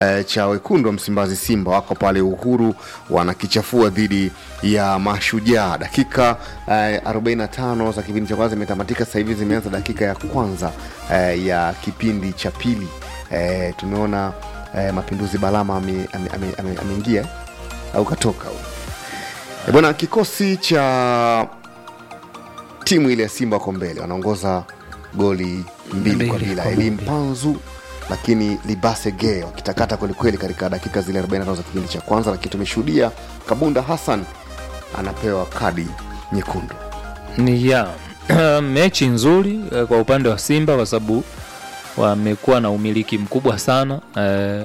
e, cha wekundu wa Msimbazi Simba wako pale Uhuru wanakichafua dhidi ya Mashujaa. Dakika e, 45 za kipindi cha kwanza imetamatika, sasa hivi zimeanza dakika ya kwanza e, ya kipindi cha pili. E, tumeona e, Mapinduzi Balama ameingia ame, ame, ame, ameingia, au katoka huyu. E, bwana kikosi cha timu ile ya Simba wako mbele, wanaongoza goli mbili kwa Mbili bila. kwa Elim mbili. Panzu lakini Libase Ge wakitakata kwelikweli katika dakika zile 45 za kipindi cha kwanza, lakini tumeshuhudia Kabunda Hassan anapewa kadi nyekundu. ni ya mechi nzuri eh, kwa upande wa Simba kwa sababu wamekuwa na umiliki mkubwa sana eh,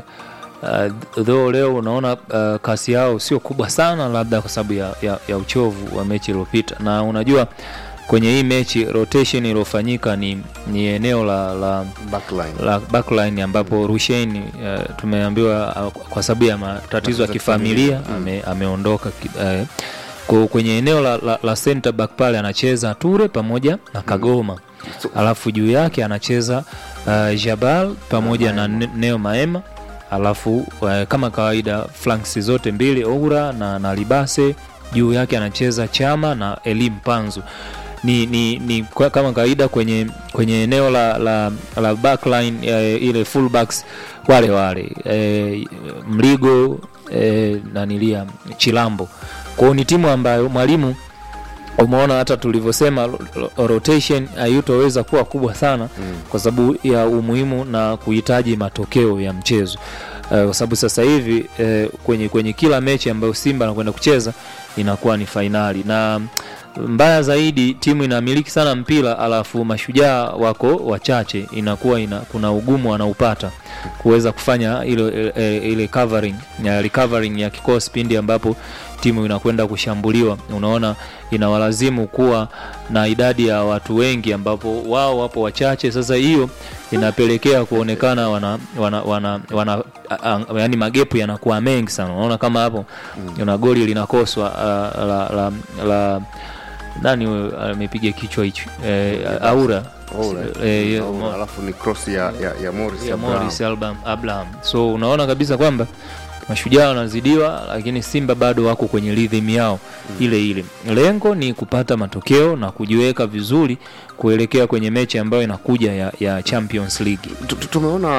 uh, though leo unaona uh, kasi yao sio kubwa sana, labda kwa sababu ya, ya, ya uchovu wa mechi iliyopita, na unajua kwenye hii mechi rotation iliyofanyika ni, ni eneo la, la Backline. la backline ambapo Rushain uh, tumeambiwa uh, kwa sababu ya matatizo ya ya kifamilia kifamilia, ame, ameondoka ki- uh, kwa kwenye eneo la, la, la center back pale anacheza Ture pamoja na Kagoma So- alafu juu yake anacheza uh, Jabal pamoja na Ne- Neo Maema alafu uh, kama kawaida flanks zote mbili Oura na, na Libase juu yake anacheza Chama na Elim Panzu ni, ni, ni kwa, kama kawaida kwenye kwenye eneo la, la, la backline eh, ile fullbacks wale wale eh, Mligo eh, nanilia Chilambo kwao ni timu ambayo mwalimu umeona hata tulivyosema ro- ro- rotation haitoweza kuwa kubwa sana Mm. kwa sababu ya umuhimu na kuhitaji matokeo ya mchezo uh, kwa sababu sasa hivi uh, kwenye, kwenye kila mechi ambayo Simba anakwenda kucheza inakuwa ni fainali na mbaya zaidi timu inamiliki sana mpira alafu mashujaa wako wachache inakuwa ina, kuna ugumu wanaupata kuweza kufanya ile, ile, ile covering, ya recovering ya kikosi pindi ambapo timu inakwenda kushambuliwa unaona inawalazimu kuwa na idadi ya watu wengi ambapo wao wapo wachache sasa hiyo inapelekea kuonekana wana, wana, wana, wana a, a, yani magepu yanakuwa mengi sana unaona kama hapo una goli linakoswa uh, la, la, la nani huyo amepiga kichwa hicho eh, aura Oura. eh, ya- Oura, alafu ni cross ya, ya, ya Morris ya Abraham. Morris Abraham, Abraham. So unaona kabisa kwamba mashujaa wanazidiwa, lakini Simba bado wako kwenye rhythm yao ile ile. Lengo ni kupata matokeo na kujiweka vizuri kuelekea kwenye mechi ambayo inakuja ya, ya Champions League. Tu- tu- tumeona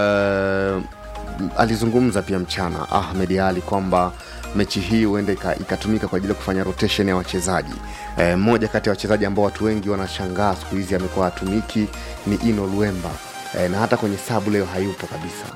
uh, alizungumza pia mchana Ahmed Ali kwamba mechi hii huenda ika- ikatumika kwa ajili ya kufanya rotation ya wachezaji. Eh, Mmoja kati ya wachezaji ambao watu wengi wanashangaa siku hizi amekuwa hatumiki ni Ino Luemba eh, na hata kwenye sabu leo hayupo kabisa.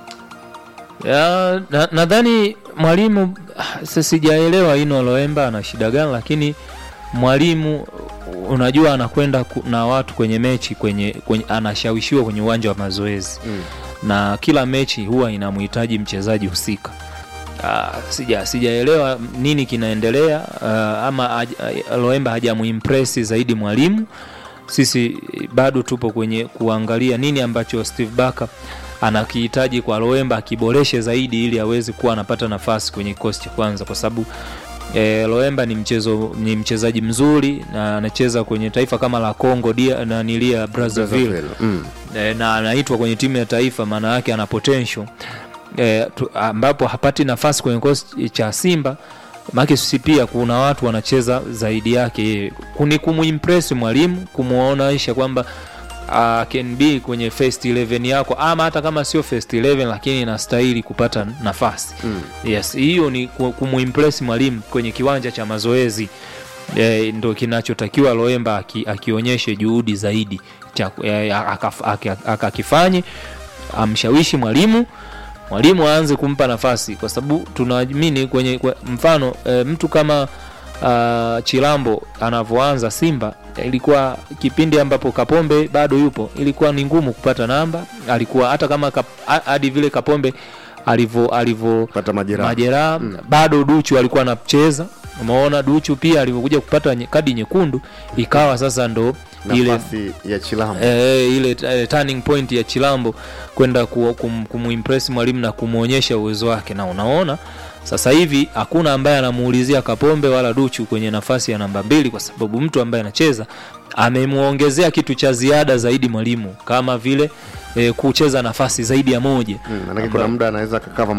Ya, na- nadhani mwalimu ah, sasa sijaelewa Ino Loemba ana shida gani, lakini mwalimu unajua anakwenda ku- na watu kwenye mechi kwenye, kwenye anashawishiwa kwenye uwanja wa mazoezi Mm. na kila mechi huwa inamhitaji mchezaji husika. Uh, sija sijaelewa nini kinaendelea uh, ama haj- Loemba hajamuimpresi zaidi mwalimu. Sisi bado tupo kwenye kuangalia nini ambacho Steve Barker anakihitaji kwa Loemba akiboreshe zaidi ili aweze kuwa anapata nafasi kwenye kikosi cha kwanza kwa sababu E, Loemba ni mchezo ni mchezaji mzuri na anacheza kwenye taifa kama la Congo dia na nilia Brazzaville Brazzaville. Mm. e, na anaitwa kwenye timu ya taifa, maana yake ana potential e, tu, ambapo hapati nafasi kwenye kikosi cha Simba maake sisi pia kuna watu wanacheza zaidi yake yeye, ni kumuimpress mwalimu, kumuonaisha kwamba uh, can be kwenye first 11 yako ama hata kama sio first 11 lakini inastahili kupata nafasi Mm. yes hiyo ni ku- kumuimpress mwalimu kwenye kiwanja cha mazoezi e, ndo kinachotakiwa Loemba aki, akionyeshe juhudi zaidi cha- eh, akaf- aki- akakifanye amshawishi mwalimu mwalimu aanze kumpa nafasi kwa sababu tunaamini kwenye kwa, mfano e, mtu kama uh, Chilambo anavyoanza Simba ilikuwa kipindi ambapo Kapombe bado yupo, ilikuwa ni ngumu kupata namba. Alikuwa hata kama kap, ha- hadi vile Kapombe alivyo alivyo Pata majeraha. majeraha bado Duchu alikuwa anacheza. Umeona Duchu pia alivyokuja kupata nye- kadi nyekundu ikawa sasa ndo ile Nafasi ya Chilambo. eh, ile eh, turning point ya Chilambo kwenda ku, kum, kumuimpress mwalimu na kumwonyesha uwezo wake, na unaona sasa hivi hakuna ambaye anamuulizia Kapombe wala Duchu kwenye nafasi ya namba mbili, kwa sababu mtu ambaye anacheza amemwongezea kitu cha ziada zaidi mwalimu, kama vile eh, kucheza nafasi zaidi ya moja Mm, manake kuna muda anaweza kakava